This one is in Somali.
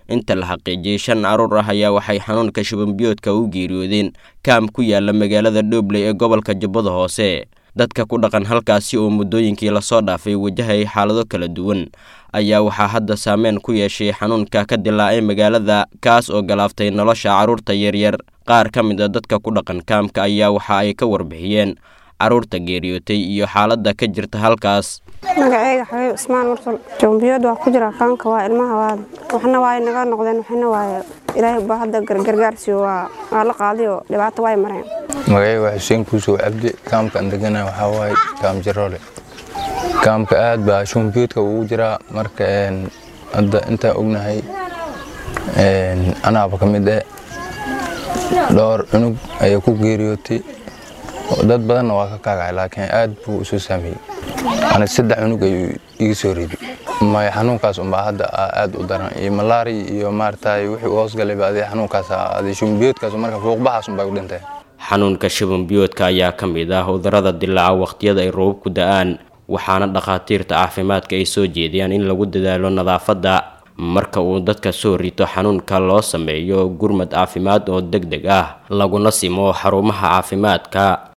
inta la xaqiijiyey shan caruur ah ayaa waxay xanuunka shubanbiyoodka u geeriyoodeen kaam ku yaala magaalada dhoobley ee gobolka jubbada hoose dadka ku dhaqan halkaasi oo muddooyinkii lasoo dhaafay wajahayay xaalado kala duwan ayaa waxaa hadda saameyn ku yeeshay xanuunka ka dilaacay magaalada kaas oo galaaftay nolosha carruurta yaryar qaar ka mid a dadka ku dhaqan kaamka ayaa waxa ay ka warbixiyeen carruurta geeriyootay iyo xaaladda ka jirta halkaas magaceyga xabiib ismaan mursal jombiyood waa ku jira kaanka waa ilmaha waad waxna waay naga noqdeen waxna waay ilaahay baa hadda gargaarsiyo waa waa la qaadiyo dhibaato waay mareen magaceyga waa xuseen kuusow cabdi kaamka aan degana waxaa waaye kaam jaroole kaamka aad baa shumbiyoodka ugu jiraa marka hadda intaa ognahay anaaba ka mid eh dhowr cunug ayaa ku geeriyootay dad badanna waa ka kaagacay laakiin aad buu isu saameeyey ani saddex cunug ayuu iga soo riday maya xanuunkaas unbaa hadda aad u daran iyo malaari iyo maaragtay wixii u hoosgalayba adi xanuunkaas adi shumbiyoodkaas marka fuuqbaxaas unbay u dhintay xanuunka shubanbiyoodka ayaa ka mid ah cudurrada dilaaca wakhtiyada ay roobabku da-aan waxaana dhakhaatiirta caafimaadka ay soo jeediyaan in lagu dadaalo nadaafadda marka uu dadka soo rito xanuunka loo sameeyo gurmad caafimaad oo deg deg ah laguna simo xarumaha caafimaadka